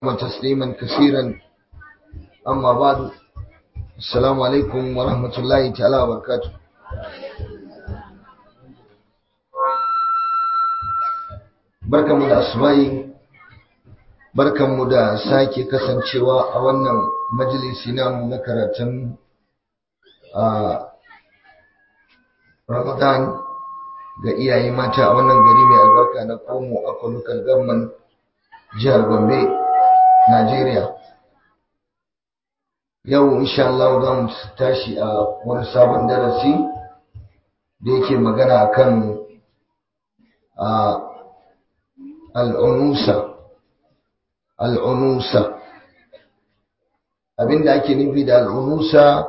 تسليما كثيرا أما بعد السلام عليكم ورحمة الله تعالى وبركاته barkanmu da asubahi barkanmu da sake kasancewa a wannan majalisi namu na karatun a ramadan ga iyaye mata a wannan gari mai albarka na komo a local government jihar gombe Najeriya. Yau insha Allah za mu tashi a wani sabon darasi da yake magana kan al'unusa. Al'unusa. Abinda ake nufi da al'unusa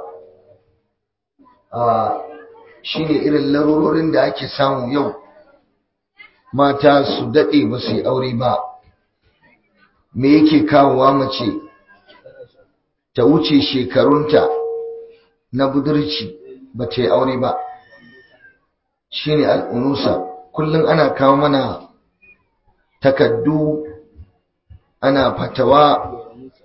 shi ne irin larurorin da ake samu yau mata su daɗe ba su yi aure ba. me yake kawowa mace ta wuce shekarunta na budurci ba ta yi aure ba shine al'unusa kullum ana kawo mana takaddu ana fatawa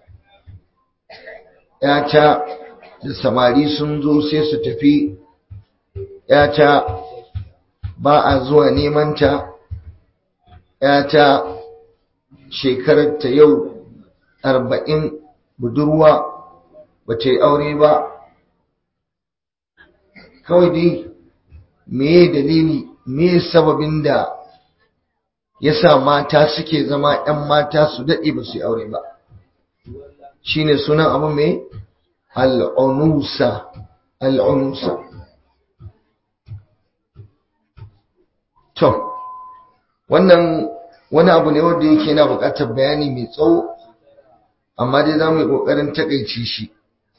yata da samari sun zo sai su tafi yata ba a zuwa nemanta yata shekarar ta yau arba'in budurwa ba ta yi aure ba kawai dai meye dalili meye sababin da ya sa mata suke zama 'yan mata su daɗe ba su yi aure ba shine sunan abu mai al'unusa al'unusa to wannan wani abu ne wanda yake yana buƙatar bayani mai tsawo amma dai za mu yi ƙoƙarin taƙaice shi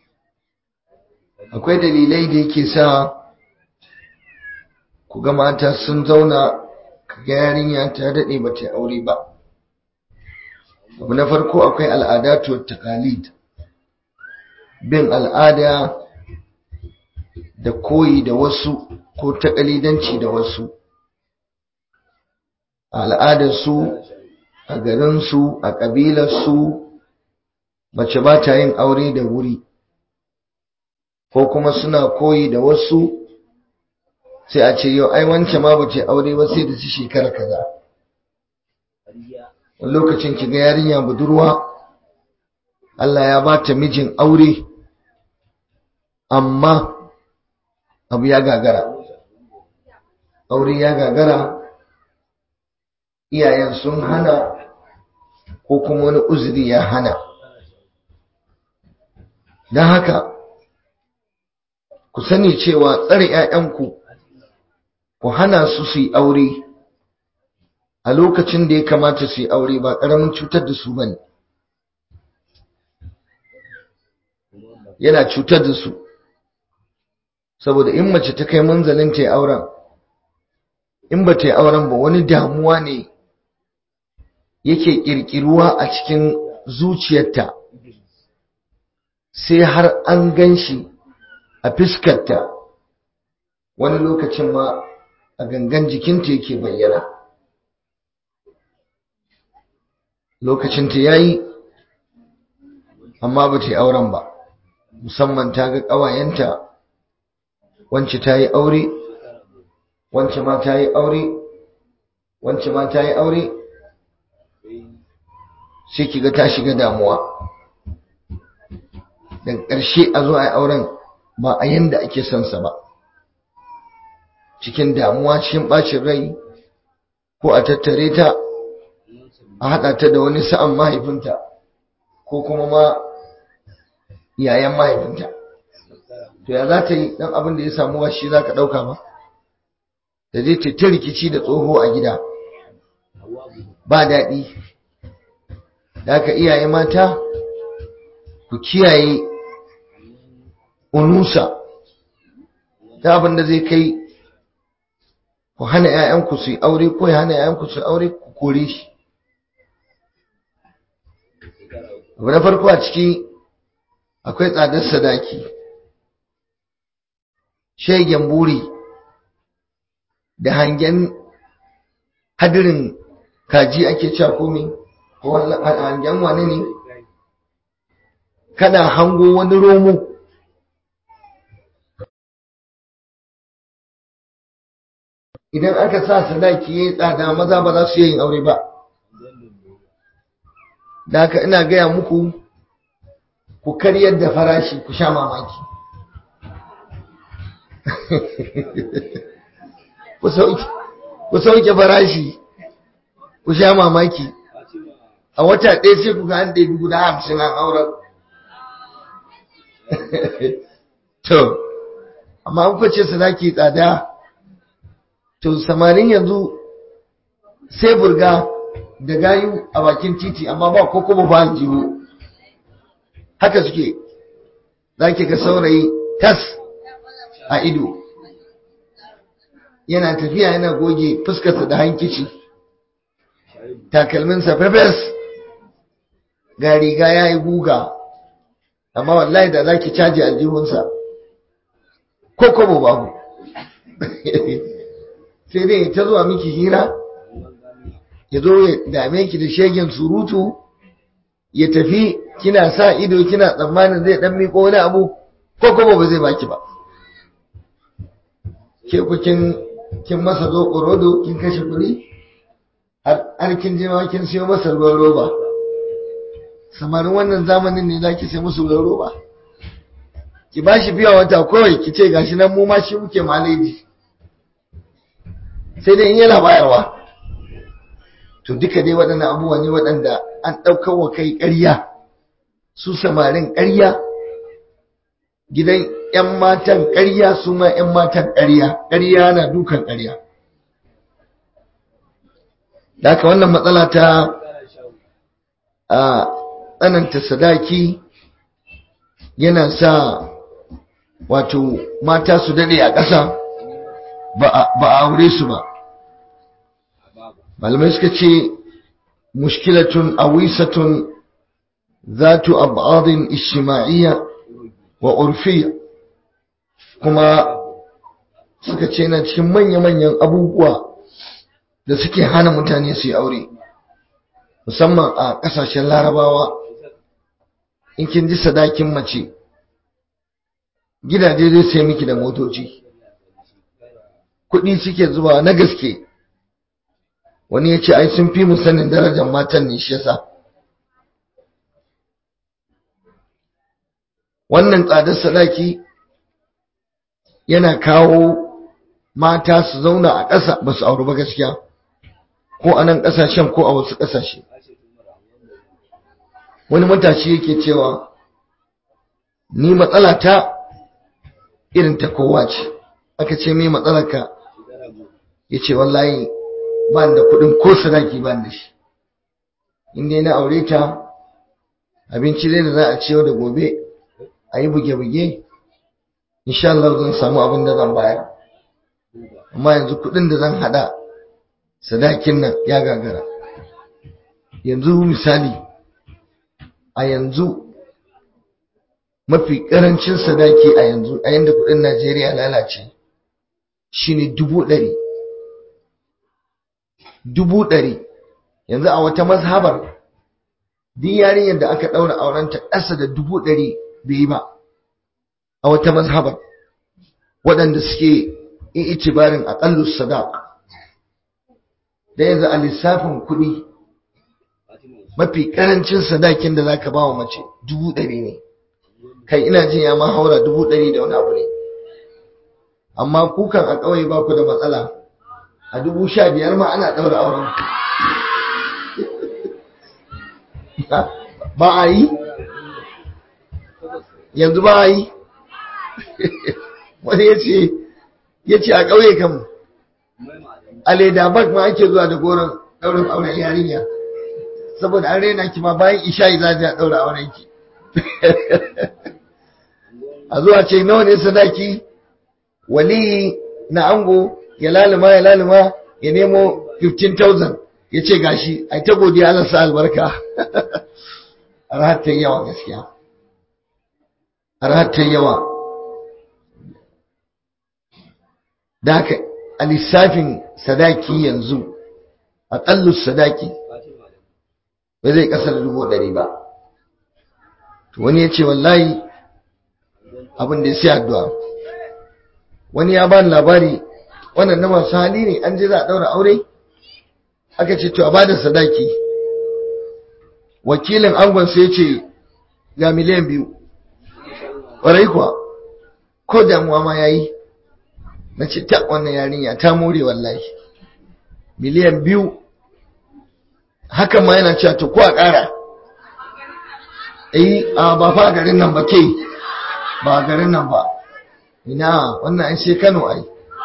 akwai dalilai da yake sa ku ga mata sun zauna ga yarinya ta daɗe ba ta aure ba abu na farko akwai al'adatu taqalid bin al'ada da koyi da wasu ko taƙalidanci da wasu a al'adarsu a garinsu a ƙabilarsu mace ba ta yin aure da wuri ko kuma suna koyi da wasu sai a ce yau ai wance ma ba ta aure ba sai da ci shekara kaza wani lokacin ki ga yarinya budurwa Allah ya ba ta mijin aure amma abu ya gagara aure ya gagara iyayen sun hana ko kuma wani uzuri ya hana don haka ku sani cewa tsare 'ya'yanku ku hana su su yi aure a lokacin da ya kamata su yi aure ba ƙaramin cutar da su bane yana cutar da su saboda in mace ta kai manzalin ta yi auren in ba ta yi auren ba wani damuwa ne yake ƙirƙiruwa a cikin zuciyarta sai har an gan shi a fiskarta wani lokacin ma a gangan jikinta yake bayyana lokacinta ya yi amma ba ta yi auren ba musamman ta ga ƙawayenta wance ta yi aure wance ma ta yi aure wance ma ta yi aure sai kiga ta shiga damuwa daga ƙarshe a zo a yi auren ba a yanda ake son sa ba cikin damuwa cikin ɓacin rai ko a tattare ta a haɗa ta da wani sa'an mahaifinta ko kuma ma yayan mahaifinta to ya za ta yi ɗan abin da ya samu shi za ka ɗauka ba da zai ta rikici da tsoho a gida ba daɗi da aka iyaye mata ku kiyaye unusa ta abin da zai kai ku hana 'ya'yanku su yi aure ko ya hana 'ya'yanku su yi aure ku kore shi abu na farko a ciki akwai tsadar sadaki shegen buri da hangen hadirin kaji ake cewa komai ko hangen wane ne kana hango wani romo idan aka sa sadaki ya yi tsada maza ba za su yin aure ba da haka ina gaya muku ku karyar da farashi ku sha mamaki ku sauke farashi ku sha mamaki a wata ɗaya sai ku ga an ɗaya guda hamsin an auren to amma an kwace sadaki tsada to samarin yanzu sai burga da gayu a bakin titi amma ba ko kuma ba jiwo haka suke za ki ga saurayi tas a ido yana tafiya yana goge fuskarsa da hankici takalminsa fefes ga riga ya yi guga amma wallahi da za ki caji aljihunsa ko kobo babu sai dai ta zuwa miki hira ya zo ya dame ki da shegen surutu ya tafi kina sa ido kina tsammanin zai dan miko wani abu ko kuma ba zai baki ba ke ku kin kin masa zo rodo kin kashe kuɗi har kin je ma kin siyo masa ruwan roba samarin wannan zamanin ne zaki sai musu ruwan roba ki bashi biya wata kawai ki ce gashi nan mu ma shi muke maleji sai dai in yana bayarwa to duka dai waɗannan abubuwa ne waɗanda an ɗaukar wa kai ƙarya su samarin ƙarya gidan 'yan matan ƙarya su ma 'yan matan ƙarya ƙarya na dukan ƙarya da haka wannan matsala ta a tsananta sadaki yana sa wato mata su daɗe a ƙasa ba a aure su ba malamai suka ce mushkilatun awisatun zatu ab'adin ishima'iyya wa urfiyya kuma suka ce na cikin manya-manyan abubuwa da suke hana mutane su yi aure musamman a ƙasashen larabawa in kin ji sadakin mace gidaje zai sai miki da motoci kuɗi suke zuba na gaske wani ya ce ai sun fi mu sanin darajar matan ne shi yasa wannan tsadar sadaki yana kawo mata su zauna a ƙasa ba su auri ba gaskiya ko a nan ƙasashen ko a wasu ƙasashe wani matashi yake cewa ni matsala ta irin ta kowa ce aka ce mai matsalarka ya ce wallahi ba da kuɗin ko sadaki ba da shi inda na aure ta abinci dai da za a ciyo da gobe a yi buge-buge insha Allah zan samu abin da zan bayar amma yanzu kuɗin da zan hada sadakin nan ya gagara yanzu misali a yanzu mafi ƙarancin sadaki a yanzu a yanda kuɗin Najeriya lalace shine dubu ɗari dubu ɗari yanzu a wata mazhabar duk yarinyar da aka ɗaura aurenta ƙasa da dubu ɗari bai yi ba a wata mazhabar waɗanda suke in itibarin aƙallu sadaq da yanzu a lissafin kuɗi mafi ƙarancin sadakin da zaka ba wa mace dubu ɗari ne kai ina jin ya ma haura dubu ɗari da wani abu ne amma kukan a ƙauye ba ku da matsala a dubu sha biyar ma ana ɗaura auren ba a yi yanzu ba a yi wani ya ce ya ce a ƙauye kan a leda bak ma ake zuwa da goron ɗaurin auren yarinya saboda an rena ki ma bayan isha'i za a ɗaura auren ki a zuwa ce nawa ne sadaki waliyi na ango ya laluma ya laluma ya nemo 15,000 ya ce gashi ai ta godiya Allah sa albarka rahatar yawa gaskiya rahatar yawa da haka a lissafin sadaki yanzu aƙallu sadaki ba zai ƙasar dubu ɗari ba wani ya ce wallahi abin da ya sai addu'a wani ya bani labari wannan na masu hali ne an je za a daura aure aka ce to a bada sadaki wakilin angon sai ce ga miliyan biyu ƙwarai kuwa ko damuwa ma ya yi na ce ta wannan yarinya ta more wallahi miliyan biyu hakan ma yana cewa to ko a ƙara eh a ba fa garin nan ba ke ba garin nan ba ina wannan an sai Kano ai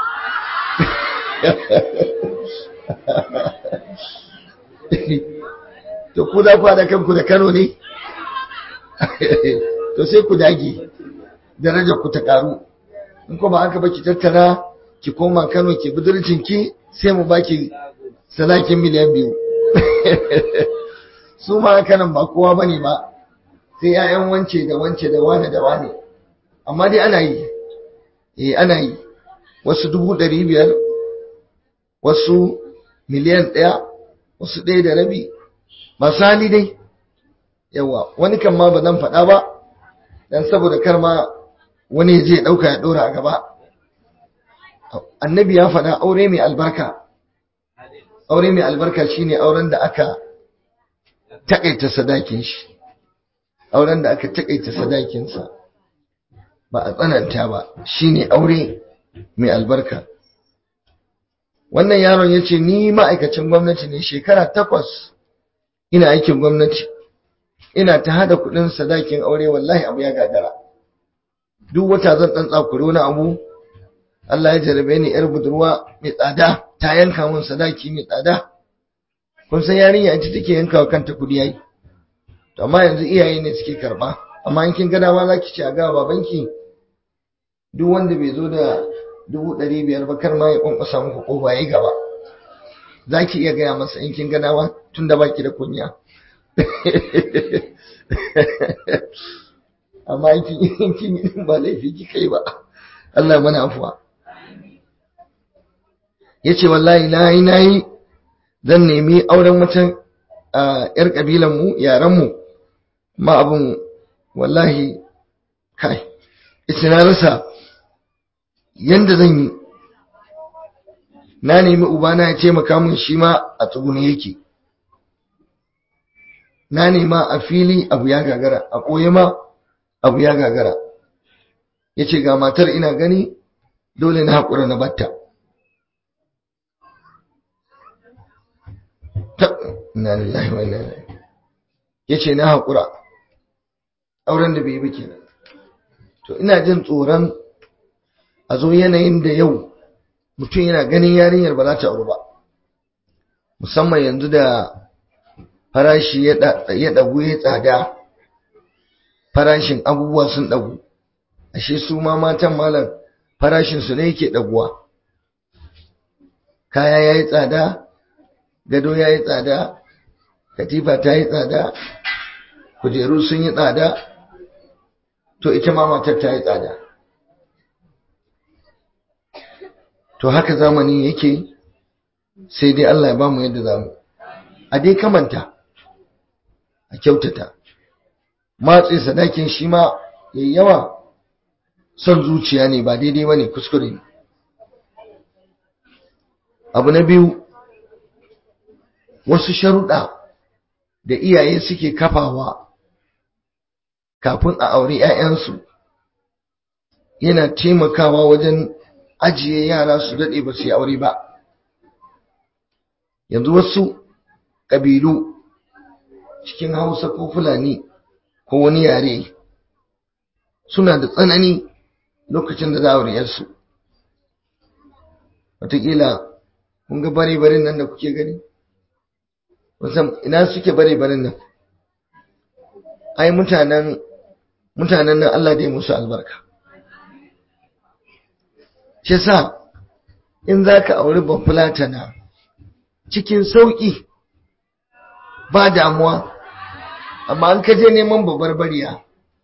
to ku da ku da kanku da Kano ne to sai ku dage darajar ku ta karu in ko ba haka ba ki tattara ki koma Kano ki budurcin ki sai mu baki salakin miliyan biyu su ma haka nan ba kowa bane ba sai 'ya'yan wance da wance da wane da wane amma dai ana yi eh ana yi wasu dubu ɗari biyar wasu miliyan ɗaya wasu ɗaya da rabi masu hali dai yawa wani kan ma ba zan faɗa ba dan saboda kar ma wani zai ɗauka ya ɗora a gaba annabi ya faɗa aure mai albarka aure mai albarka shine auren da aka takaita sadakin shi auren da aka takaita sadakinsa ba a tsananta ba shine aure mai albarka wannan yaron ya ce ni ma'aikacin gwamnati ne shekara takwas ina aikin gwamnati ina ta hada kudin sadakin aure wallahi abu ya gagara duk wata zan dan tsakuri wani abu Allah ya jarabe ni yar budurwa mai tsada ta yanka min sadaki mai tsada kun san yarinya ita take yanka wa kanta kudi yayi to amma yanzu iyaye ne suke karba amma in kin ga dama zaki ci a ga babanki duk wanda bai zo da dubu ɗari biyar ba kar ma ya kwankwasa muku ƙofa ya gaba za ki iya gaya masa in kin gana ba tun da baki da kunya amma in kin yi ba laifi kika yi ba Allah mana afuwa ya ce wallahi na yi na yi zan nemi auren wata ‘yar ƙabilanmu yarenmu ma abin wallahi kai ita na rasa yanda zan yi na nemi ubana ya taimaka min shi ma a tsugune yake na nema a fili abu ya gagara a ɓoye ma abu ya gagara ya ce ga matar ina gani dole na haƙura na batta na lillahi wa inna ilaihi ya ce na haƙura auren da bai yi ba kenan to ina jin tsoron a zo yanayin da yau mutum yana ganin yarinyar ba za ta auru ba musamman yanzu da farashi ya ɗagu ya tsada farashin abubuwa sun ɗagu ashe su ma matan malam farashinsu ne yake ɗaguwa kaya ya yi tsada gado ya yi tsada katifa ta yi tsada kujeru sun yi tsada to ita ma matar ta yi tsada to haka zamani yake sai dai Allah ya bamu yadda zamu a dai kamanta a kyautata matsi sadakin shi ma yayi yawa son zuciya ne ba daidai bane kuskure ne abu na biyu wasu sharuɗa da iyaye suke kafawa kafin a aure 'ya'yansu yana taimakawa wajen ajiye yara su daɗe ba su yi aure ba yanzu wasu ƙabilu cikin hausa ko fulani ko wani yare suna da tsanani lokacin da za a auriyarsu wataƙila kun ga bare-baren nan da kuke gani wasan ina suke bare-baren nan ai mutanen mutanen nan Allah dai musu albarka shi sa in za ka auri bafulatana cikin sauƙi ba damuwa amma an kaje neman babbar bariya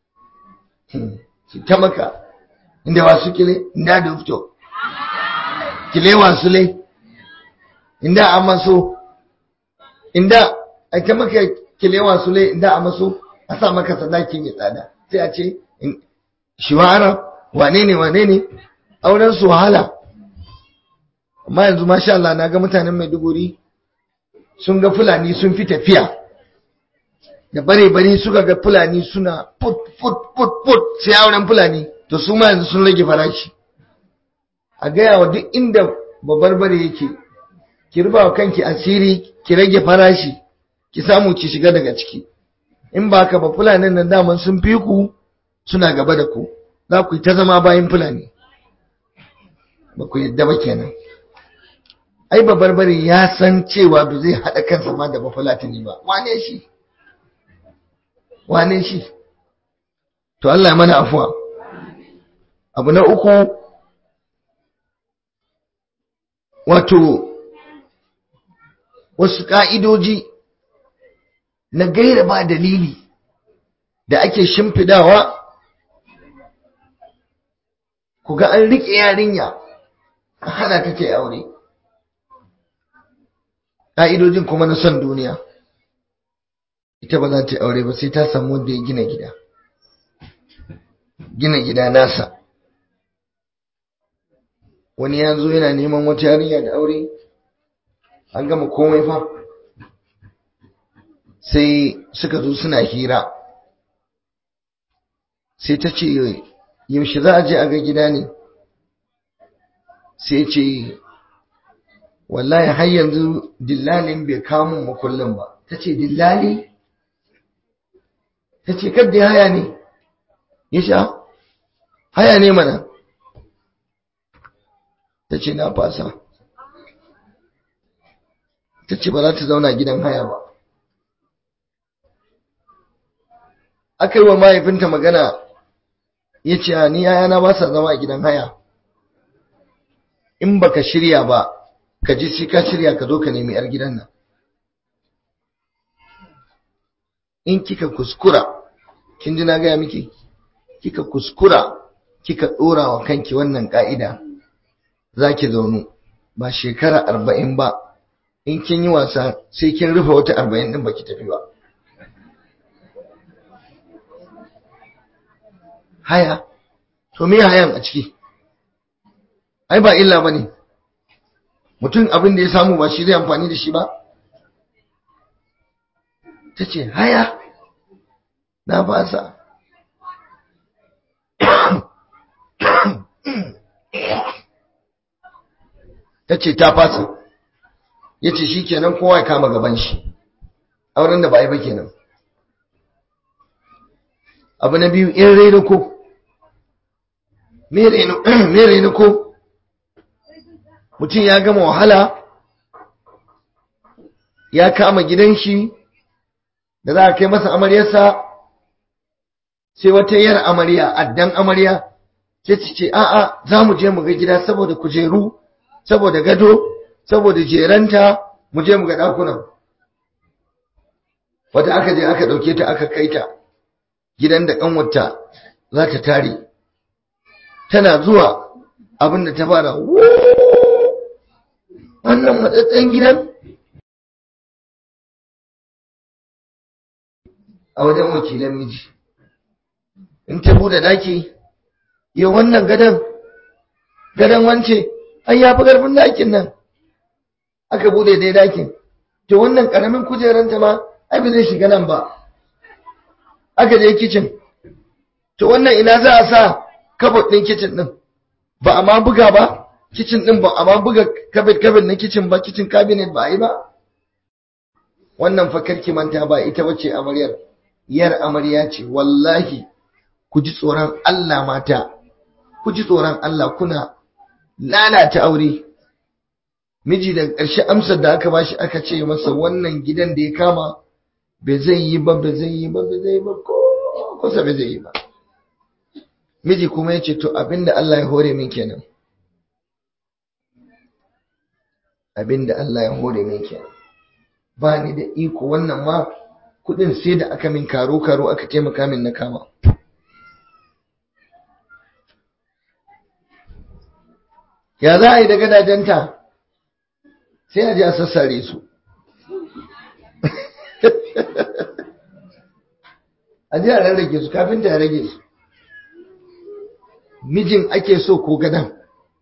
ta maka inda wasu kile inda da fito kile wasu le inda a maso inda a ta maka kile wasu le inda a maso a sa maka sadaki mai tsada sai a ce shiwara wane ne wane ne auren su wahala amma yanzu masha Allah na ga mutanen Maiduguri sun ga fulani sun fi tafiya da bare bare suka ga fulani suna put put put put sai auren fulani to su ma yanzu sun rage farashi a gaya wa duk inda babbar bare yake ki ruba wa kanki asiri ki rage farashi ki samu ki shiga daga ciki in ba ka ba fulanin nan daman sun fi ku suna gaba da ku za ku yi ta zama bayan fulani ba ku yadda ba kenan ai babbar bare ya san cewa ba zai haɗa kansa ma da bafulatani ba wane shi wane shi to Allah ya mana afuwa abu na uku wato wasu ƙa'idoji na gaira ba dalili da ake shimfidawa ku ga an riƙe yarinya a hana ta ta aure ƙa'idojin kuma na son duniya ita ba za ta aure ba sai ta samu wanda ya gina gida gina gida nasa wani ya zo yana neman wata yarinya da aure an gama komai fa sai suka zo suna hira sai ta ce yaushe za a je a ga gida ne sai ce wallahi har yanzu dillalin bai kamun makullin ba ta ce dillali ta ce kadda haya ne ya sha haya ne mana ta ce na fasa ta ce ba za ta zauna gidan haya ba aka yi wa mahaifinta magana ya ce ni yayana ba sa zama a gidan haya in baka shirya ba ka ji sai ka shirya ka zo ka nemi yar gidan nan in kika kuskura kin ji na gaya miki kika kuskura kika ɗora wa kanki wannan ƙa'ida za ki zaunu ba shekara arba'in ba in kin yi wasa sai kin rufe wata arba'in ɗin baki tafi ba haya to me hayan a ciki ai ba illa ba ne mutum abin da ya samu ba shi zai amfani da shi ba ta ce haya na fasa ta ce ta fasa ya ce shi kenan kowa ya kama gaban shi auren da ba a yi ba kenan abu na biyu in raina ko me raina ko mutum ya gama wahala ya kama gidan shi da za a kai masa amaryarsa sai wata yar amarya addan amarya sai ta ce a'a za mu je mu ga gida saboda kujeru saboda gado saboda jeranta mu je mu ga ɗakunan wata aka je aka ɗauke ta aka kai ta gidan da ƙanwata za ta tare tana zuwa abin da ta fara wannan matsatsen gidan a wajen wakilan miji in ta bude daki ya wannan gadon gadon wance an ya fi ƙarfin dakin nan aka bude dai dakin to wannan ƙaramin kujeranta ma ai ba zai shiga nan ba aka je kicin to wannan ina za a sa kabot ɗin kicin ɗin ba a ma buga ba kicin ɗin ba a ma buga kabet kabet na kicin ba kicin cabinet ba a yi ba wannan fa karki manta ba ita bace amaryar yar amarya ce wallahi ku ji tsoron Allah mata ku ji tsoron Allah kuna lalata aure miji da ƙarshe amsar da aka bashi aka ce masa wannan gidan da ya kama bai zai yi ba bai zai yi ba bai zai yi ba ko kusa bai zai yi ba miji kuma ya ce to abinda Allah ya hore min kenan abinda Allah ya hore min kenan ba ni da iko wannan ma kudin sai da aka min karo karo aka taimaka min na kama ya za a yi da gadajenta sai a ji a sassare su a ji a rarrage su kafin ta rage su mijin ake so ko gadan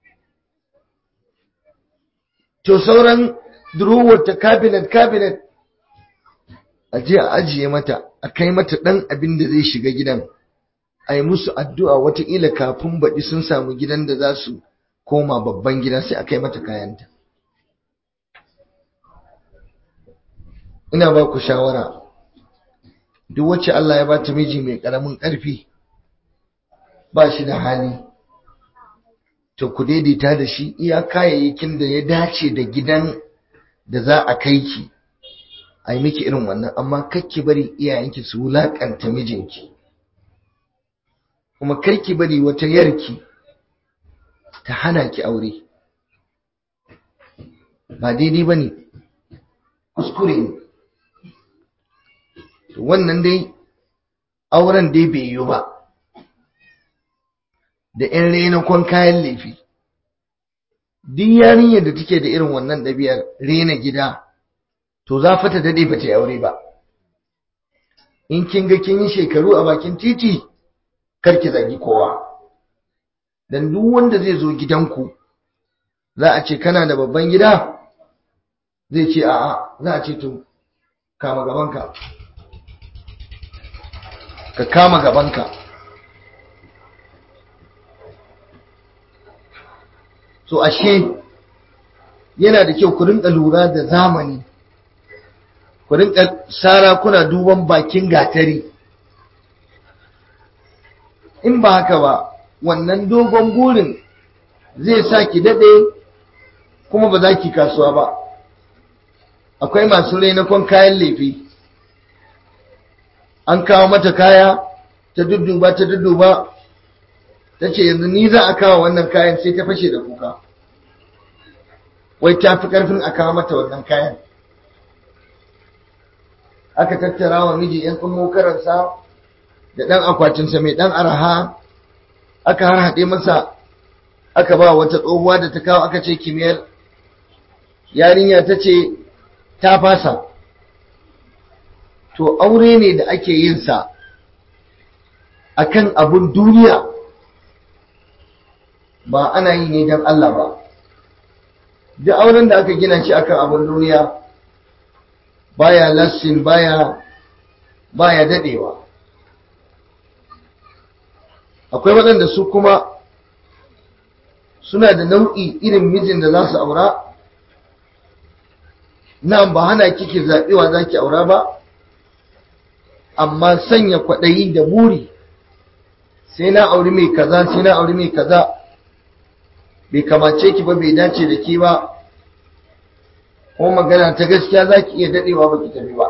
to sauran durowar ta cabinet cabinet a je a ajiye mata a kai mata ɗan abin da zai shiga gidan a yi musu addu'a wataƙila kafin baɗi sun samu gidan da za su koma babban gida sai a kai mata kayanta ina ba ku shawara duk wacce Allah ya ba ta miji mai ƙaramin ƙarfi ba shi da hali to ku daidaita da shi iya kayayyakin da ya dace da gidan da za a kai ki a yi miki irin wannan amma kakki bari iyayenki su wulaƙanta mijinki kuma karki bari wata yarki ta hana ki aure ba daidai ba ne kuskure ne wannan dai auren dai bai yi ba da 'yan renakon kayan laifi duk yarinyar da take da irin wannan ɗabi'ar rena gida to za fa ta daɗe ba ta yi aure ba in kin ga kin yi shekaru a bakin titi karki zagi kowa dan duk wanda zai zo gidanku za a ce kana da babban gida zai ce a'a za a ce to kama gabanka ka kama gabanka so ashe yana da kyau ku rinka lura da zamani ku rinka sara kuna duban bakin gatari in ba haka ba wannan dogon burin zai sa ki daɗe kuma ba za ki kasuwa ba akwai masu rainakon kayan laifi an kawo mata kaya ta dudduba ta dudduba ta ce yanzu ni za a kawo wannan kayan sai ta fashe da kuka wai ta fi ƙarfin a kawo mata wannan kayan aka tattara wa miji 'yan tsummo karansa da ɗan akwatinsa mai ɗan araha aka har haɗe masa aka ba wata tsohuwa da ta kawo aka ce kimiyyar yarinya ta ce ta fasa to aure ne da ake yin sa akan abun duniya ba ana yi ne don Allah ba duk auren da aka gina shi akan abun duniya baya lassin baya baya dadewa akwai waɗanda su kuma suna da nau'i irin mijin da za su aura nan ba hana kike zaɓewa za ki aura ba amma sanya kwaɗayi da buri sai na auri mai kaza sai na auri mai kaza bai kamace ki ba bai dace da ke ba kuma magana ta gaskiya za ki iya daɗewa ba ki tafi ba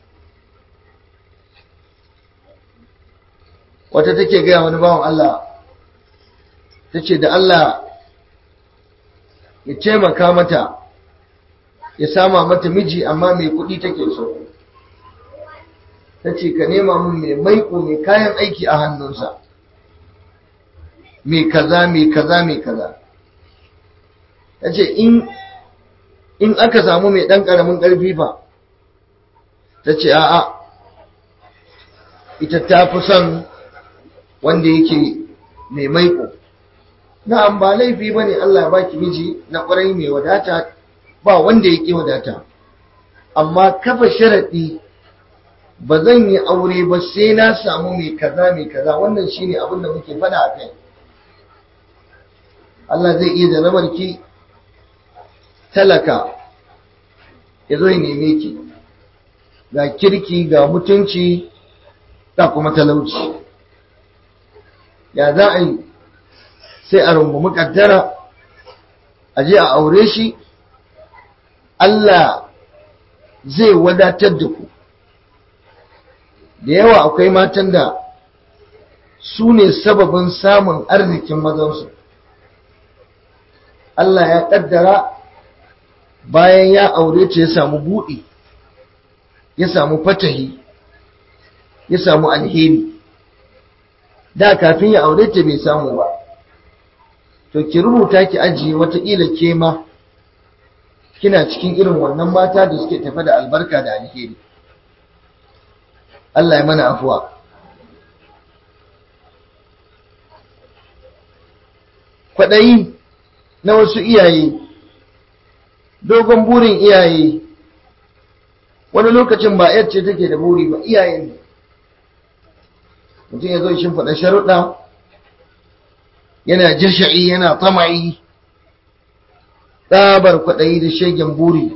wata take gaya wani bawan Allah ta ce da Allah ya taimaka mata ya sama mata miji amma mai kuɗi take so ta ce ka nema mun mai maiko mai kayan aiki a hannunsa mai kaza mai kaza mai kaza ta ce in aka samu mai ɗan ƙaramin ƙarfi fa ta ce a'a ita ta fi son wanda yake mai maiko na'am ba laifi ba ne Allah ba ki miji na ƙwarai mai wadata ba wanda ya ƙi wadata amma kafa sharaɗi ba zan yi aure ba sai na samu mai kaza mai kaza wannan shine abin da muke faɗa a kai Allah zai iya jarabar ki talaka ya zo ya neme ki ga kirki ga mutunci ga kuma talauci ya za a yi sai a rungumi kaddara a je a aure shi Allah zai wadatar da ku da yawa akwai matan da su ne sababin samun arzikin mazansu Allah ya kaddara bayan ya aure ta ya samu buɗi ya samu fatahi ya samu alheri da kafin ya aure ta bai samu ba to ki rubuta ki ajiye wataƙila ke ma kina cikin irin wannan mata da suke tafe da albarka da alheri Allah ya mana afuwa kwaɗayi na wasu iyaye dogon burin iyaye wani lokacin ba yar ce take da buri ba iyaye ne mutum ya zo shi faɗa sharuɗa yana jasha'i yana tama'i tsabar kwaɗayi da shegen buri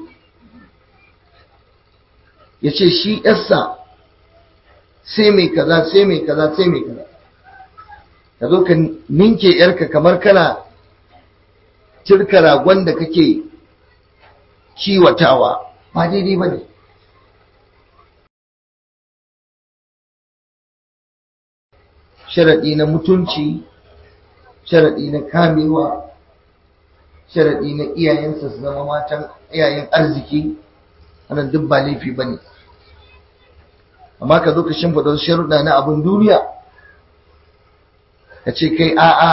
ya ce shi yarsa sai mai kaza sai mai kaza sai mai kaza ka zo ka ninke yarka kamar kana cirka ragon da kake kiwatawa ba daidai ba ne sharaɗi na mutunci sharaɗi na kamewa sharaɗi na iyayensa su zama matan iyayen arziki wannan duk ba laifi ba ne amma ka zo ka shimfiɗa wasu sharuɗa na abin duniya ka ce kai a'a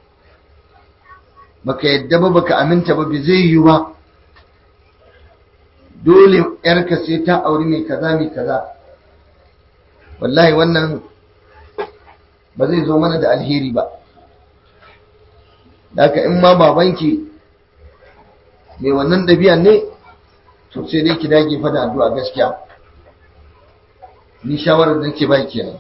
baka yadda ba baka aminta ba bai zai yi ba dole yarka sai ta auri mai kaza mai kaza wallahi wannan ba zai zo mana da alheri ba haka in ma babanki mai wannan ɗabi'an ne to sai dai ki dage fa da addu'a gaskiya ni shawarar da nake ba kenan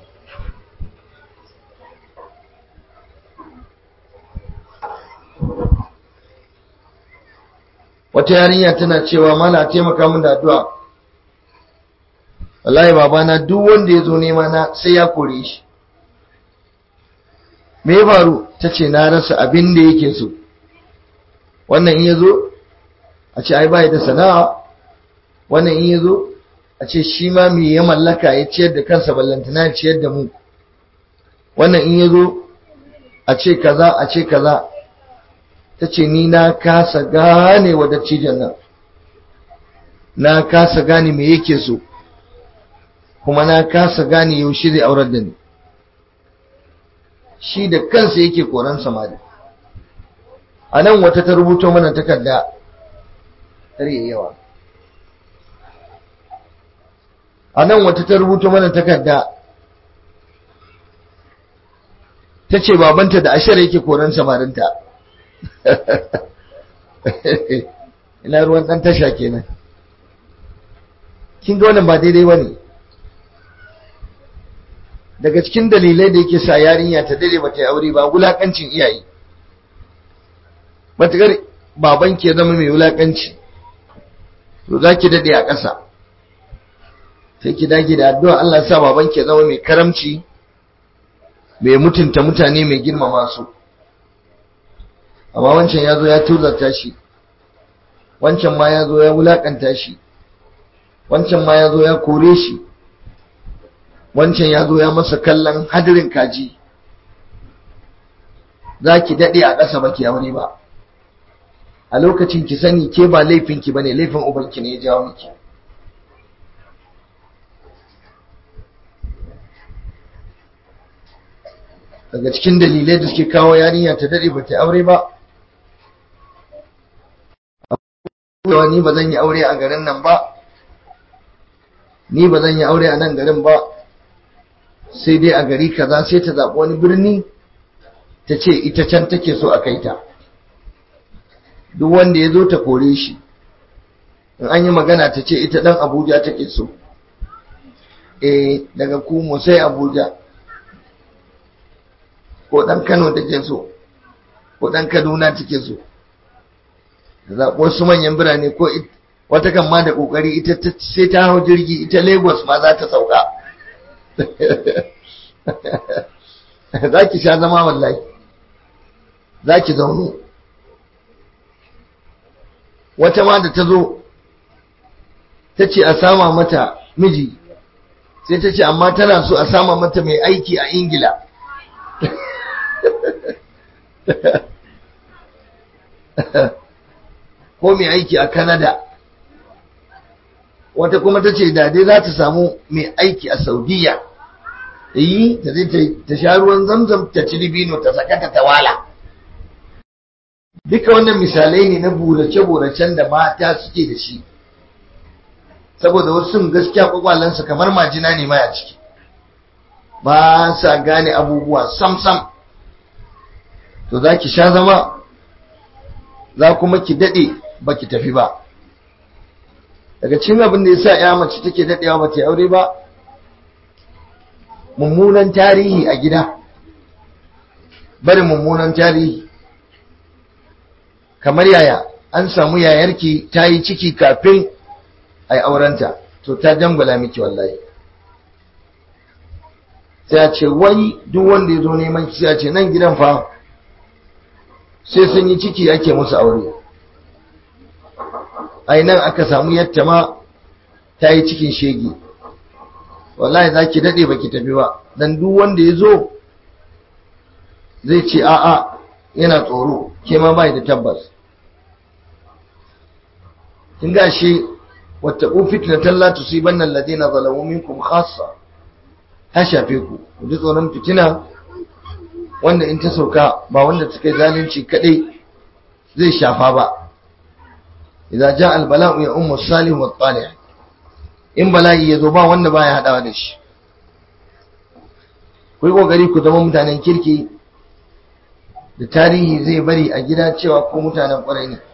wata yarinya tana cewa mala taimaka min da addu'a wallahi babana duk wanda ya zo nema na sai ya kore shi me ya faru ta ce na rasa abin da yake so wannan in ya zo a ce ai bai da sana'a wannan in ya zo a ce shi ma me ya mallaka ya ciyar da kansa ballantana ya ciyar da mu wannan in ya zo a ce kaza a ce kaza ta ce ni na kasa gane wa dattijan nan na kasa gane me yake so kuma na kasa gane yaushe zai aurar da ni shi da kansa yake koran samari a nan wata ta rubuto mana takarda tare yawa a nan wata ta rubuto mana takarda ta ce babanta da ashar yake koran samarinta ina ruwan ɗan tasha kenan kin ga wannan ba daidai ba ne daga cikin dalilai da yake sa yarinya ta dare ba ta yi aure ba wulakancin iyaye matukar baban ke zama mai wulakanci to za ki daɗe a ƙasa sai ki dage da addu'a Allah sa baban ke zama mai karamci mai mutunta mutane mai girmama su amma wancan ya zo ya tuzarta shi wancan ma ya zo ya wulakanta shi wancan ma ya zo ya kore shi wancan ya zo ya masa kallon hadirin kaji za ki daɗe a ƙasa ba ki aure ba a lokacin ki sani ke ba laifinki ba ne laifin ubanki ne ya jawo miki daga cikin dalilai da suke kawo yarinya ta daɗe ba ta aure ba ni ba zan yi aure a garin nan ba ni ba zan yi aure a nan garin ba sai dai a gari kaza sai ta zaɓi wani birni ta ce ita can take so a kai ta duk wanda ya zo ta kore shi in an yi magana ta ce ita ɗan abuja take so eh daga kumo sai abuja ko ɗan kano take so ko ɗan kaduna take so da zaɓi wasu manyan birane ko wata kan ma da ƙoƙari ita sai ta hau jirgi ita lagos ma za ta sauka za ki sha zama wallahi za ki zaune wata ma da ta zo ta ce a sama mata miji sai ta ce amma tana so a sama mata mai aiki a ingila ko mai aiki a Canada wata kuma ta ce dai za ta samu mai aiki a Saudiya yi ta zai ta sha ruwan zamzam ta ci libino ta sakata ta wala duka wannan misalai ne na burace-buracen da mata suke da shi saboda wasu gaskiya kwakwalansu kamar majina ne maya ciki ba sa gane abubuwa sam-sam to za ki sha zama za kuma ki daɗe ba ki tafi ba daga cikin abin da ya sa ya mace take daɗewa ba ta yi aure ba mummunan tarihi a gida bari mummunan tarihi kamar yaya an samu yayarki ta yi ciki kafin a yi aurenta to ta dangwala miki wallahi sai a ce wai duk wanda ya zo neman ki sai a ce nan gidan fa sai sun yi ciki ake musu aure ai nan aka samu yadda ma ta yi cikin shege wallahi za ki daɗe ba ki tafi ba dan duk wanda ya zo zai ce a'a yana tsoro ke ma bai da tabbas kin ga shi wattaqu fitnatan la tusibanna alladhina zalamu minkum khassa ta shafe ku ku ji tsoron fitina wanda in ta sauka ba wanda suka yi zalunci kadai zai shafa ba idza jaa albala'u ya ummu salih wa talih in bala'i yazo ba wanda baya hadawa da shi ku yi kokari ku zama mutanen kirki da tarihi zai bari a gida cewa ko mutanen kwarai ne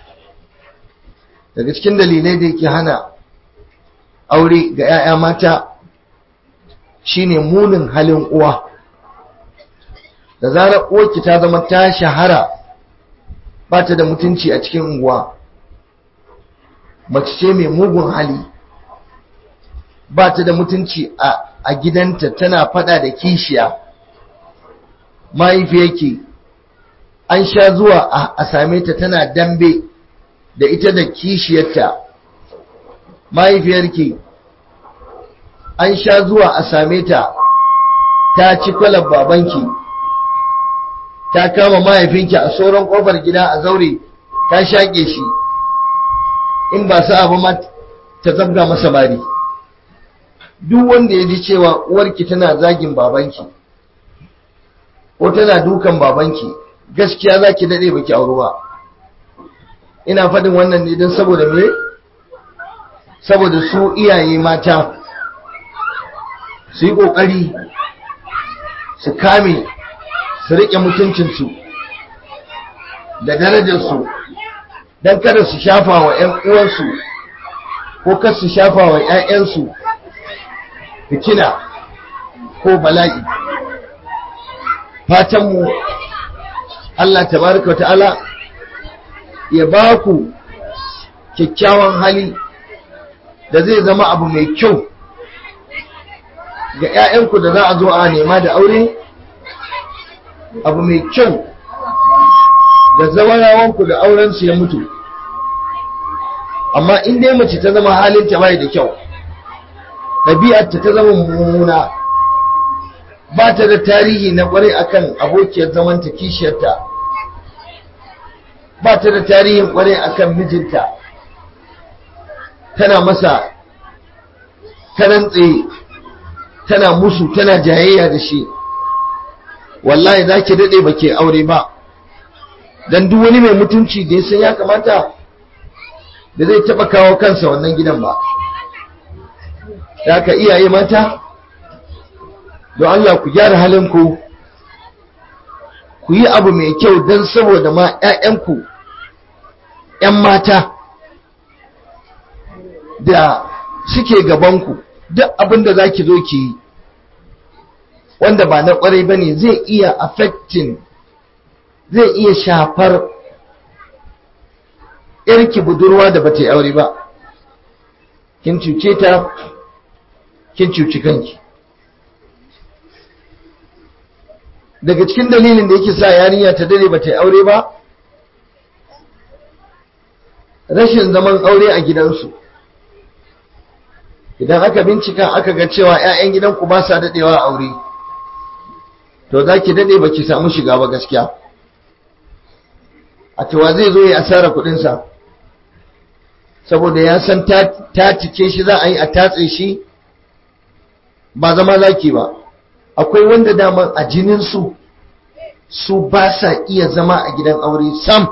daga cikin dalilai da yake hana aure ga 'ya'ya mata shine munin halin uwa da zarar uwarki ta zama ta shahara ba ta da mutunci a cikin unguwa mace ce mai mugun hali ba ta da mutunci a gidanta tana fada da kishiya mahaifiyarki an sha zuwa a same ta tana dambe da ita da kishiyarta mahaifiyarki an sha zuwa a same ta ta ci kwalar babanki ta kama mahaifinki a sauran kofar gida a zaure ta shaƙe shi in ba sa abu ma ta zabga masa bari duk wanda ya ji cewa uwarki tana zagin babanki ko tana dukan babanki gaskiya za ki daɗe baki auru ba ina faɗin wannan ne don saboda me saboda su iyaye mata su yi ƙoƙari su kame su riƙe mutuncinsu da darajarsu don kada su shafa wa 'yan uwansu ko kar su shafa wa 'ya'yansu fitina ko bala'i fatanmu Allah tabaraka wa ta'ala ya ba ku kyakkyawan hali da zai zama abu mai kyau ga 'ya'yanku da za a zo a nema da aure abu mai kyau ga zawarawanku da aurensu ya mutu amma in dai mace ta zama halinta bai da kyau ɗabi'arta ta zama mummuna ba ta da tarihi na ƙwarai akan abokiyar zamanta kishiyarta ba ta da tarihin ƙwarai akan mijinta tana masa karantse tana musu tana jayayya da shi wallahi za ki daɗe ba ke aure ba don duk wani mai mutunci da ya san ya kamata da zai taɓa kawo kansa wannan gidan ba da aka iyaye mata don Allah ku gyara halinku ku yi abu mai kyau don saboda ma 'ya'yanku 'yan mata da suke gabanku duk abin da za ki zo ki yi wanda ba na kwarai ba ne zai iya affecting zai iya shafar yarki budurwa da bata yi aure ba kin cuce ta kin cuci kanki daga cikin dalilin da yake sa yarinya ta dare bata yi aure ba rashin zaman aure a gidansu idan aka bincika aka ga cewa 'ya'yan gidanku ba sa daɗewa aure to za ki daɗe ba ki samu shiga ba gaskiya a cewa zai zo ya asara kuɗinsa saboda ya san ta cike shi za a yi a tatse shi ba zama zaki ba akwai wanda daman a jininsu su ba sa iya zama a gidan aure sam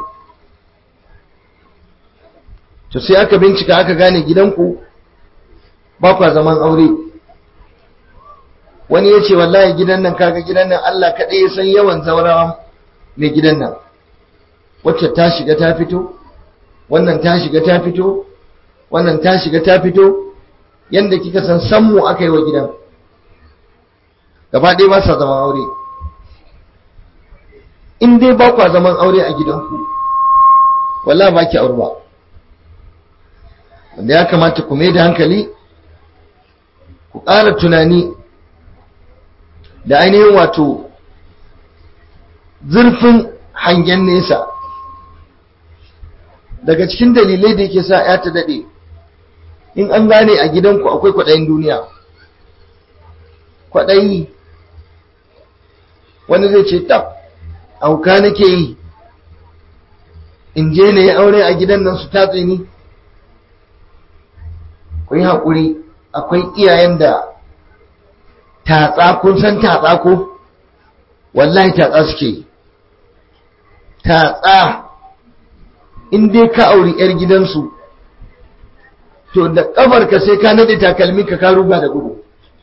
to sai aka bincika aka gane gidanku ba kwa zaman aure wani ya ce wallahi gidan nan kaga gidan nan Allah kaɗai ya san yawan zaurawa mai gidan nan wacce ta shiga ta fito wannan ta shiga ta fito wannan ta shiga ta fito yanda kika san sammu aka yi wa gidan gaba ɗaya ba sa zaman aure in dai ba kwa zaman aure a gidanku walla ba ki aure ba wanda ya kamata ku mai da hankali ku ƙara tunani da ainihin wato zurfin hangen nesa daga cikin dalilai da yake sa ya ta daɗe in an gane a gidanku akwai kwaɗayin duniya kwaɗayi wani zai ce tab auka nake yi in je na yi aure a gidan nan su tatse ni ku yi haƙuri akwai iyayen da tatsa kun san tatsa ko wallahi tatsa suke yi tatsa in dai ka auri 'yar gidansu to da ƙafarka sai ka nade takalmi ka ka ruga da gudu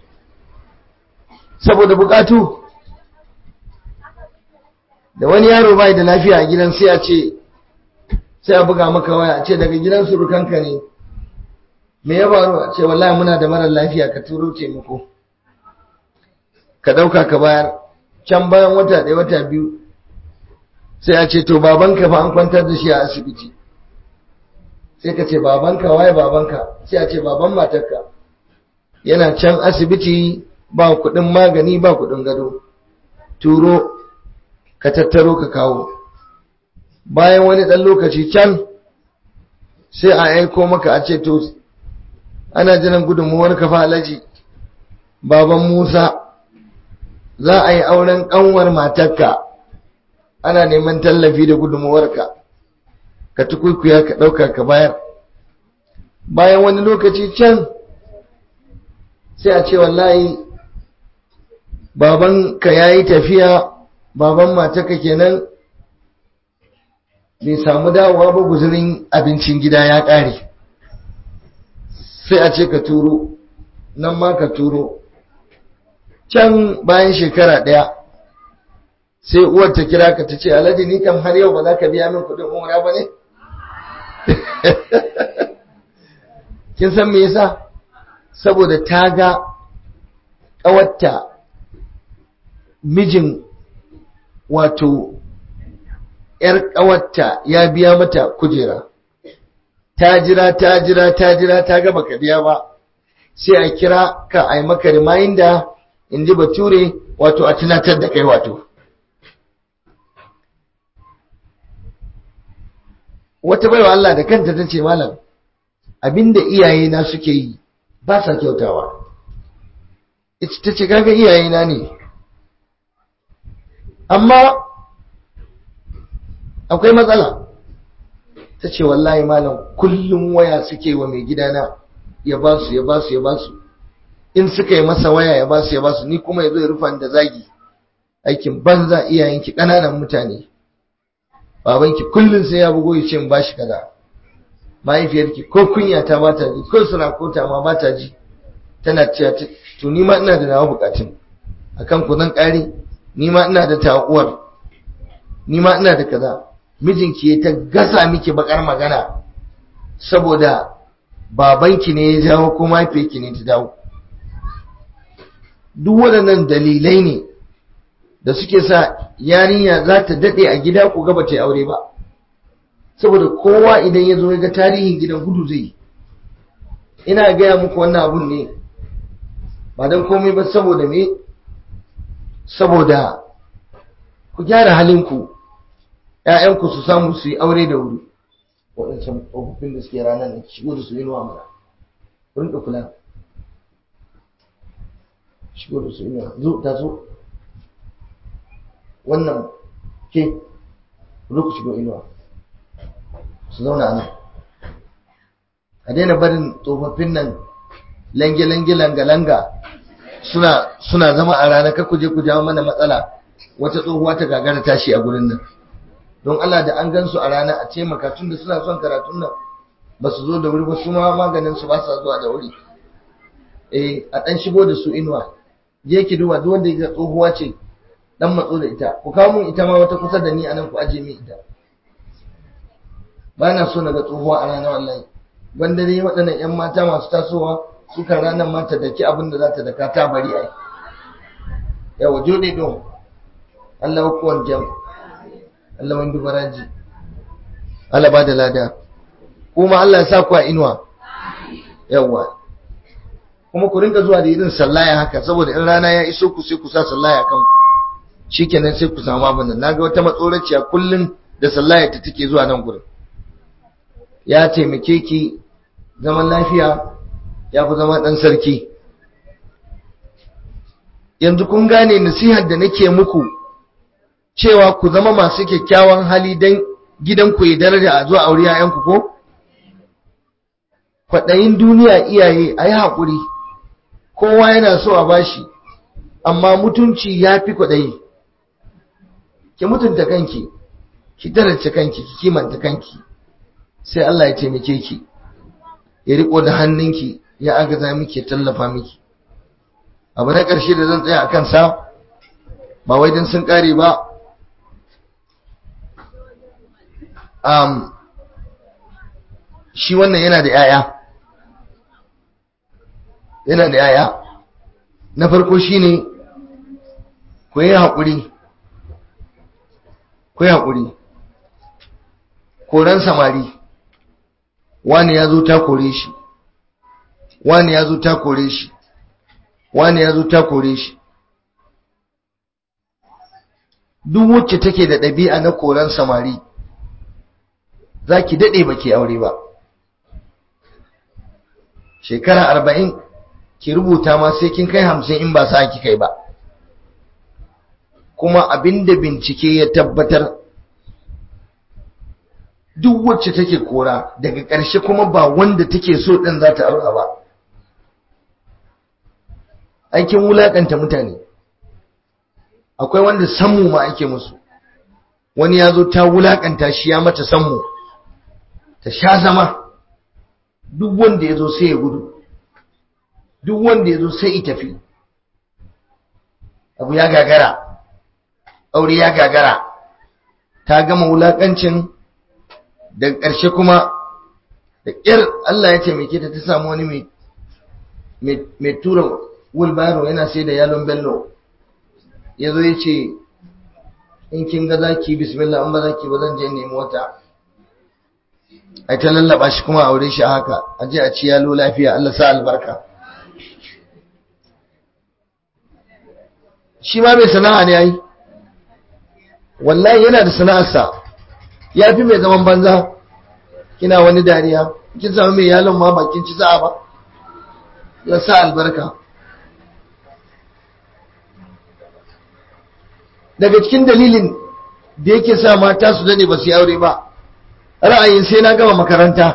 saboda bukatu da wani yaro bai da lafiya a gidan sai a ce sai a buga maka waya a ce daga gidan surukanka ne me ya faru a ce wallahi muna da marar lafiya ka turo taimako ka dauka ka bayar can bayan wata ɗaya wata biyu sai a ce to babanka fa an kwantar da shi a asibiti sai ka ce babanka waye babanka sai a ce baban matarka yana can asibiti ba kuɗin magani ba kuɗin gado turo ka tattaro ka kawo bayan wani ɗan lokaci can sai a aiko maka a ce to ana jiran gudunmuwar kafa alaji baban musa za a yi auren ƙanwar matarka ana neman tallafi da gudunmuwarka ka tukuikuya ka ɗauka ka bayar bayan wani lokaci can sai a ce wallahi baban ka ya yi tafiya baban matarka kenan bai samu dawowa ba guzurin abincin gida ya ƙare sai a ce ka turo nan ma ka turo can bayan shekara ɗaya sai uwar ta kira ka ta ce alhaji ni kam har yau ba za ka biya min kuɗin umra ba ne kin san me yasa saboda ta ga ƙawarta mijin wato ‘yar ƙawarta ya biya mata kujera ta jira ta jira ta jira ta gaba ka biya ba sai a kira ka a yi maka reminder in ji bature wato a tunatar da kai wato wata baiwa Allah da kanta ta ce malam abinda iyaye na suke yi ba sa kyautawa ita ta ce kaga iyaye na ne amma akwai matsala ta ce wallahi malam kullum waya suke wa mai gidana ya ba su ya ba su ya ba su in suka yi masa waya ya ba su ya ba su ni kuma ya zo ya rufa da zagi aikin banza iyayenki ƙananan mutane babanki kullum sai ya bugo ya ce ba shi kaza mahaifiyarki ko kunya ta ba ta ji ko suna kota ma ba ta ji tana cewa to ni ma ina da nawa bukatun akan ku zan kare ni ma ina da ta'uwar ni ma ina da kaza mijinki ya ta gasa miki bakar magana saboda babanki ne ya jawo ko mahaifiyarki ne ta dawo duk waɗannan dalilai ne da suke sa yarinya za ta daɗe a gida ko gaba ta yi aure ba saboda kowa idan ya zo ya ga tarihin gidan gudu zai yi ina gaya muku wannan abun ne ba don komai ba saboda me saboda ku gyara halinku ‘ya'yanku su samu su yi aure da wuri waɗancan tsofaffin da suke ranar da shigo da su yi nuwa mana rinka kula shigo da su yi nuwa zo ta zo wannan ke zo ku shigo inuwa su zauna nan a daina barin tsofaffin nan lange-lange langa-langa suna suna zama a rana kar ku je ku jawo mana matsala wata tsohuwa ta gagara tashi a gurin nan don Allah da an gansu a rana a taimaka tun da suna son karatun nan ba su zo da wuri ba su ma maganin su ba sa zuwa da wuri eh a dan shigo da su inuwa je ki duba duk wanda ya tsohuwa ce dan matso da ita ku kawo mun ita ma wata kusa da ni anan ku aje min ita ba na so na ga tsohuwa a ranar wallahi wanda dai waɗannan 'yan mata masu tasowa suka ranar mata da ki abin da za ta daka ta bari ai yawa jode don Allah kuwan jam Allah wani baraji Allah ba da lada kuma Allah ya sa ku a inuwa yawa kuma ku rinka zuwa da irin sallaya haka saboda in rana ya iso ku sai ku sa sallaya kan shikenan sai ku samu abin nan naga wata matsoraciya kullun da sallaya ta take zuwa nan gurin ya taimake ki zaman lafiya ya fi zama dan sarki yanzu kun gane nasihar da nake muku cewa ku zama masu kyakkyawan hali dan gidanku ya daraja a zuwa aure 'ya'yanku ko kwaɗayin duniya iyaye a yi haƙuri kowa yana so a bashi amma mutunci ya fi kwaɗayi ki mutunta kanki ki daraja kanki ki kimanta kanki sai Allah ya taimake ki ya riko da hannunki ya agaza miki ya tallafa miki abu na ƙarshe da zan tsaya a kansa ba wai don sun ƙare ba um, shi wannan yana da 'ya'ya yana da yaya na farko shine ku yi haƙuri ku yi haƙuri koran samari wani ya zo ta kore shi wani ya zo ta kore shi wani ya zo ta kore shi duk wacce take da ɗabi'a na koran samari za ki daɗe ba ke aure ba shekara arba'in ki rubuta ma sai kin kai hamsin in ba sa ki kai ba kuma abinda bincike ya tabbatar duk wacce take kora daga ƙarshe kuma ba wanda take so ɗin za ta aura ba aikin wulaƙanta mutane akwai wanda sammu ma ake musu wani ya zo ta wulaƙanta shi ya mata sammu ta sha zama duk wanda ya zo sai ya gudu duk wanda ya zo sai i tafi abu ya gagara aure ya gagara ta gama wulaƙancin da ƙarshe kuma da ƙyar Allah ya taimake ta ta samu wani mai tura wulbaro yana sai da yalon bello ya zo ya ce in kin ga za ki bismillah an ba za ki ba zan je nemi wata ai ta lallaba shi kuma aure shi haka a je a ci yalo lafiya Allah sa albarka shi ma mai sana'a ne ai wallahi yana da sana'arsa ya fi mai zaman banza kina wani dariya kin samu mai yalon ma bakin ci sa'a ba ya sa albarka daga cikin dalilin da yake sa mata su dade ba su yi aure ba ra'ayin sai na gama makaranta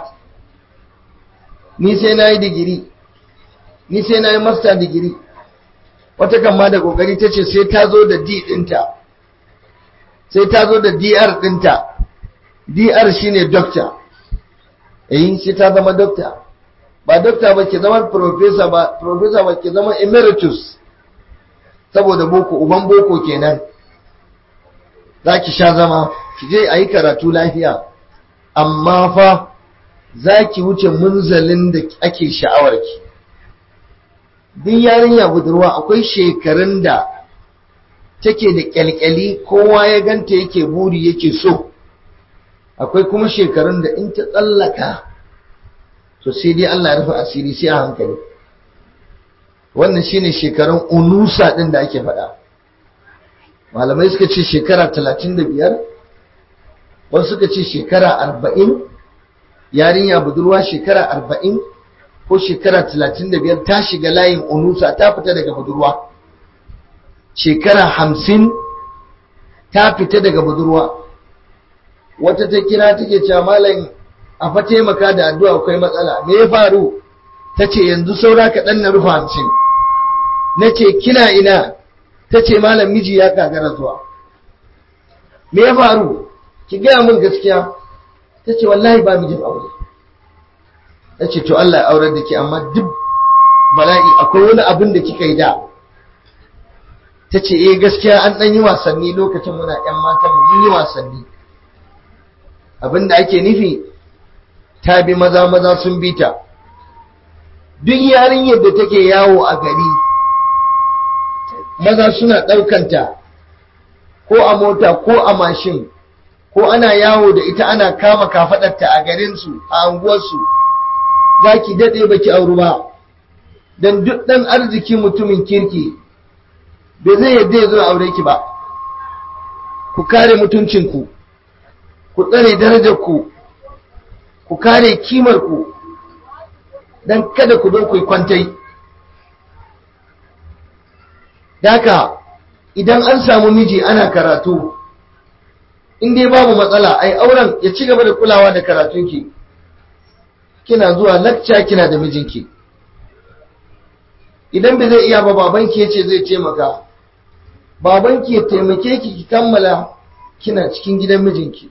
ni sai na yi digiri ni sai na yi master digiri wata kan ma da kokari ta ce sai ta zo da D ɗinta sai ta zo da DR ɗinta DR shine doctor eh sai ta zama doctor ba doctor ba ke zama professor ba professor ba ke zama emeritus saboda boko uban boko kenan za ki sha zama ki je a yi karatu lafiya amma fa za ki wuce munzalin da ake sha'awarki duk yarinya budurwa akwai shekarun da take da kyalkyali kowa ya ganta yake buri yake so akwai kuma shekarun da in ta tsallaka to sai dai Allah ya rufe asiri sai a hankali wannan shine shekarun unusa din da ake faɗa malamai suka ce shekara talatin da biyar wasu suka ce shekara arba'in yarinya budurwa shekara arba'in ko shekara talatin da biyar ta shiga layin unusa ta fita daga budurwa shekara hamsin ta fita daga budurwa wata ta kira take cewa malam a fa taimaka da addu'a akwai matsala me ya faru ta ce yanzu saura kaɗan na rufe hamsin na ce kina ina ta ce malam miji ya kagara zuwa me ya faru ki gaya min gaskiya ta ce wallahi ba mijin aure ta ce to Allah ya aurar da ke amma duk bala'i akwai wani abin da kika yi da ta ce eh gaskiya an ɗan yi wasanni lokacin muna ‘yan matan mun yi wasanni abin da ake nufi ta bi maza maza sun bi ta duk yarinyar da take yawo a gari maza suna ɗaukanta ko a mota ko a mashin ko ana yawo da ita ana kama kafaɗarta a garinsu a anguwarsu za ki daɗe baki auru ba don duk ɗan arziki mutumin kirki bai zai yadda ya zo aure ki ba ku kare mutuncinku ku tsare darajarku ku kare kimarku don kada ku zo ku yi kwantai Daka idan an samu miji ana karatu in dai babu matsala ai auren ya ci gaba da kulawa da karatunki kina zuwa lakca kina da mijinki idan bai zai iya ba babanki ya ce zai taimaka babanki ya taimake ki ki kammala kina cikin gidan mijinki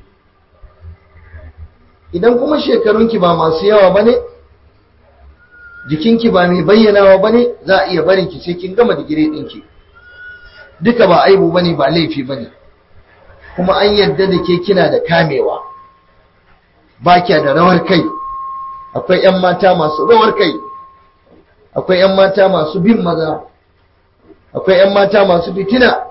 idan kuma shekarunki ba masu yawa ba ne jikinki ba mai bayyanawa ba ne za a iya barinki sai kin gama digiri ɗinki duka ba aibu ba ne ba laifi ba ne kuma an yarda da ke kina da kamewa ba kya da rawar kai akwai 'yan mata masu rawar kai akwai 'yan mata masu bin maza akwai 'yan mata masu fitina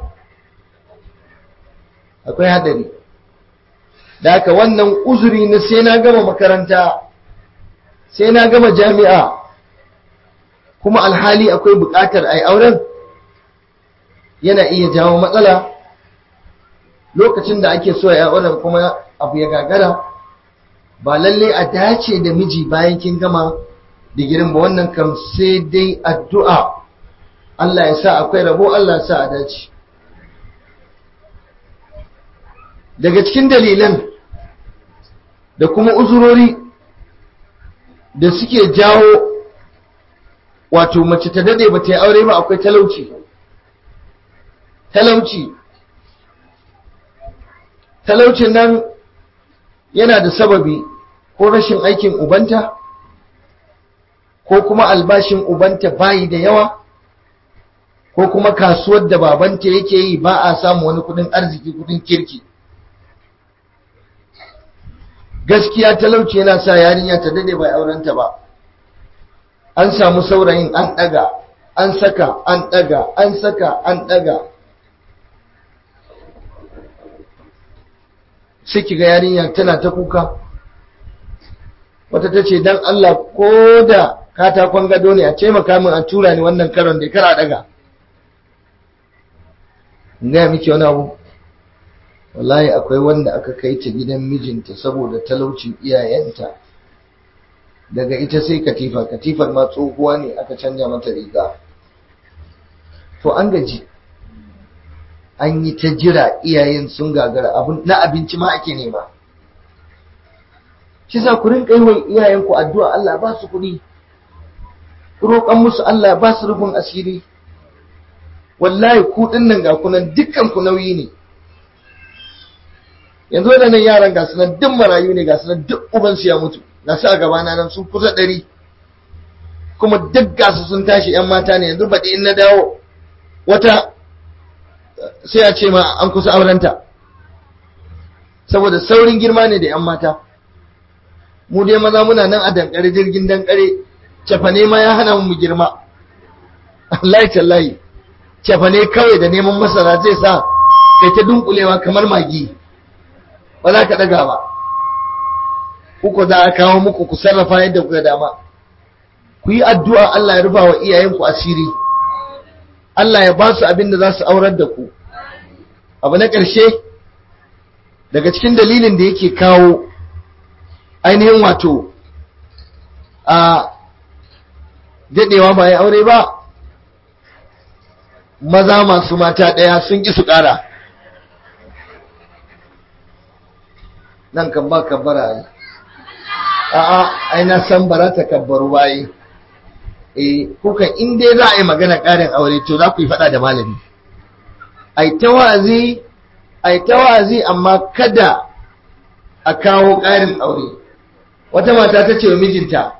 akwai hadari da haka wannan uzuri na sai na gama makaranta sai na gama jami'a kuma alhali akwai bukatar ai auren yana iya jawo matsala lokacin da ake so ya auren kuma abu ya gagara ba lalle a dace da miji bayan kin gama digirin ba wannan kam sai dai addu'a Allah ya sa akwai rabo Allah ya sa a dace daga cikin dalilan da kuma uzurori da suke jawo wato mace ta dade ba ta yi aure ba akwai talauci talauci talaucin nan yana da sababi ko rashin aikin ubanta ko kuma albashin ubanta bayi da yawa ko kuma kasuwar da babanta yake yi ba a samu wani kudin arziki kudin kirki gaskiya talauci yana sa yarinya ta dade bai aurenta ba an samu saurayin an daga an saka an daga an saka an daga sai kiga yarinya tana ta kuka wata ta ce don Allah ko da katakon gado ne a taimaka min a tura ni wannan karon da kara daga gaya miki wani abu wallahi akwai wanda aka kai ta gidan mijinta saboda talaucin iyayenta daga ita sai katifa katifar ma tsohuwa ne aka canja mata riga to an gaji an yi ta jira iyayen sun gagara na abinci ma ake nema shi sa ku rinka yi wa iyayenku addu'a Allah ba su kuɗi roƙon musu Allah ba su rufin asiri wallahi ku nan ga kunan dukkan ku nauyi ne yanzu waɗannan yaran ga sunan duk marayu ne ga sunan duk ubansu ya mutu ga su a gabana nan sun kusa ɗari kuma duk gasu sun tashi ‘yan mata ne yanzu baɗi in na dawo wata sai a ce ma an kusa aurenta saboda saurin girma ne da ‘yan mata mu dai maza muna nan a dankare jirgin dankare cefane ma ya hana mu girma Allah tallahi cefane kawai da neman masara zai sa kai ta dunkulewa kamar magi ba za ka daga ba uku za a kawo muku ku sarrafa yadda kuka dama ku yi addu'a Allah ya rufa wa iyayenku asiri Allah ya ba su abin da za su aurar da ku abu na ƙarshe daga cikin dalilin da yake kawo ainihin wato a daɗewa ba ya aure ba maza masu mata ɗaya sun ƙi su ƙara nan kan ba kabbara ne a'a ai na san bara ta kabbaru bayi eh kuka in dai za a yi magana ƙarin aure to za ku yi faɗa da malami ai ta wa'azi ai ta wa'azi amma kada a kawo ƙarin aure wata mata ta ce wa mijinta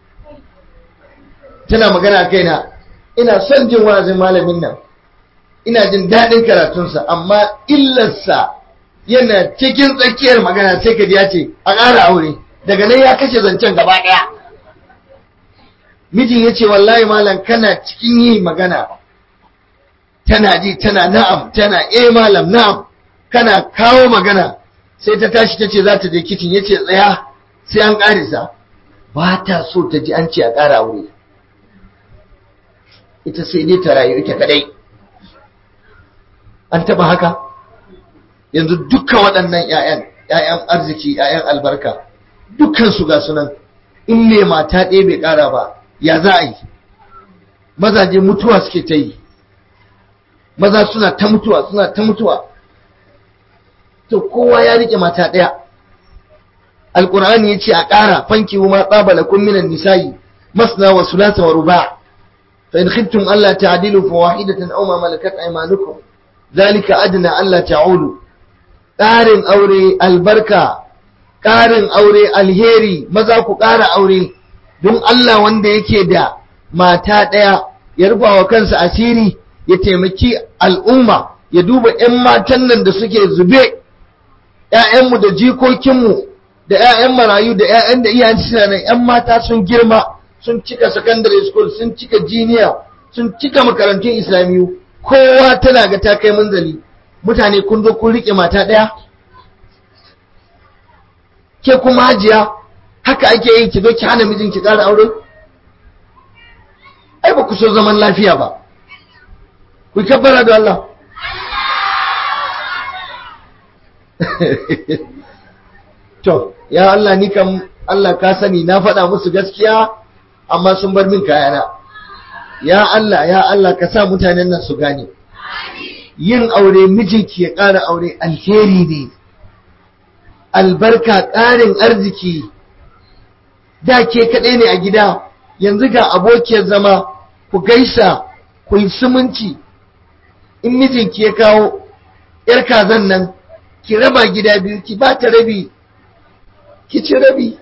tana magana a kaina ina son jin wa'azin malamin nan ina jin daɗin karatunsa amma illarsa yana cikin tsakiyar magana sai ka ya ce a ƙara aure daga nan ya kashe zancen gaba ɗaya mijin ya ce wallahi malam kana cikin yi magana tana ji tana na'am tana eh malam na'am kana kawo magana sai ta tashi ta ce za ta je kicin ya ce tsaya sai an ƙarisa ba ta so ta ji an ce a ƙara aure ita sai dai ta rayu ita kadai an taba haka yanzu dukkan waɗannan 'ya'yan 'ya'yan arziki 'ya'yan albarka dukkan su ga sunan in ne mata ɗaya bai ƙara ba ya za a yi mazaje mutuwa suke ta yi maza suna ta mutuwa suna ta mutuwa to kowa ya rike mata ɗaya alƙur'ani ya ce a ƙara fanki ma tsabala kun minan nisa'i masna wa sulasa wa ruba fa in khiftum alla ta'dilu fa wahidatan aw ma malakat aymanukum zalika adna alla ta'ulu ƙarin aure albarka ƙarin aure alheri maza ku ƙara aure don Allah wanda yake da mata ɗaya ya rufa wa kansa asiri ya taimaki al'umma ya duba ‘yan matan nan da suke zube ‘ya'yanmu da jikokinmu da ‘ya'yan marayu da ‘ya'yan da iyayen suna nan ‘yan mata sun girma sun cika secondary school sun cika jiniya sun cika makarantun islamiyu kowa tana ga ta kai munzali mutane kun zo kun riƙe mata ɗaya ke kuma hajiya haka ake yi ki zo ki hana mijin ki ƙara aure ai ba ku so zaman lafiya ba ku kabbara da Allah to ya Allah ni kam Allah ka sani na faɗa musu gaskiya amma sun bar min kayana ya Allah ya Allah ka sa mutanen nan su gane yin aure mijinki ya ƙara aure alheri ne albarka ƙarin arziki da ke kaɗai ne a gida yanzu ga abokiyar zama ku gaisa ku yi sumunci in mijinki ya kawo ‘yar kazan nan ki raba gida biyu ki ba ta rabi ki ci rabi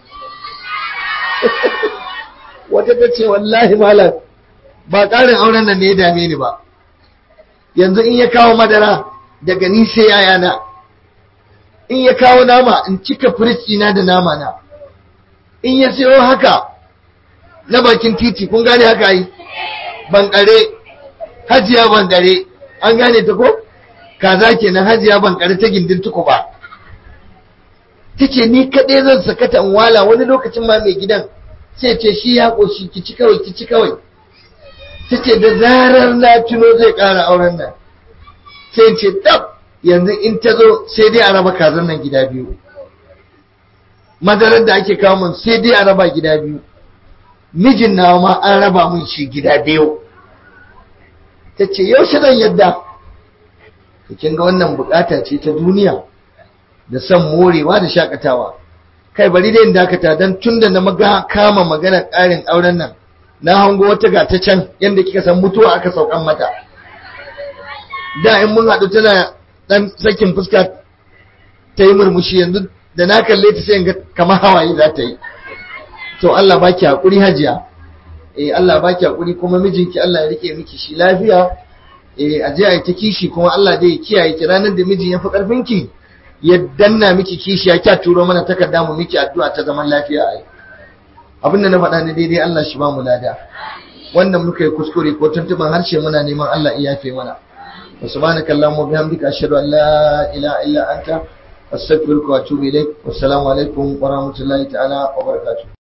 wata ta ce wallahi malam ba ƙarin auren nan ne ya dame ni ba yanzu in ya kawo madara daga ni sai yayana in ya kawo nama in cika na da nama na in ya sayo haka na bakin titi kun gane haka yi bankare hajiya bankare an gane ta ko kaza kenan hajiya bankare ta gindin tuku ba ta ce ni kaɗai zan sakata in wala wani lokacin ma mai gidan sai ce shi ya ƙoshi ki ci kawai ki ci kawai ta ce da zarar na tuno zai ƙara auren nan sai ce tab yanzu in ta zo sai dai a raba kazan nan gida biyu madarar da ake kawo mun sai dai a raba gida biyu mijin nawa ma an raba mun shi gida biyu ta ce yaushe zan yadda kin ga wannan bukata ce ta duniya da son morewa da shakatawa kai bari dai in dakata don tun da na maga kama magana ƙarin auren nan na hango wata ga ta can yadda kika san mutuwa aka saukan mata da in mun haɗu tana ɗan sakin fuska ta yi murmushi yanzu da na kalle ta sai ga kamar hawaye za ta yi to Allah baki hakuri hajiya eh Allah baki hakuri kuma mijinki Allah ya rike miki shi lafiya eh aje ai ta kishi kuma Allah zai kiyaye ki ranar da mijin ya fi karfin ki ya danna miki kishi ya kya turo mana takarda mu miki addu'a ta zaman lafiya ai abin da na faɗa ne daidai Allah shi ba mu lada wannan muka yi kuskure ko tuntuban harshe muna neman Allah ya yafe mana wa subhanaka allahumma bihamdika ashhadu an la ilaha illa anta astaghfiruka wa atubu ilaik wassalamu alaikum wa rahmatullahi ta'ala wa barakatuh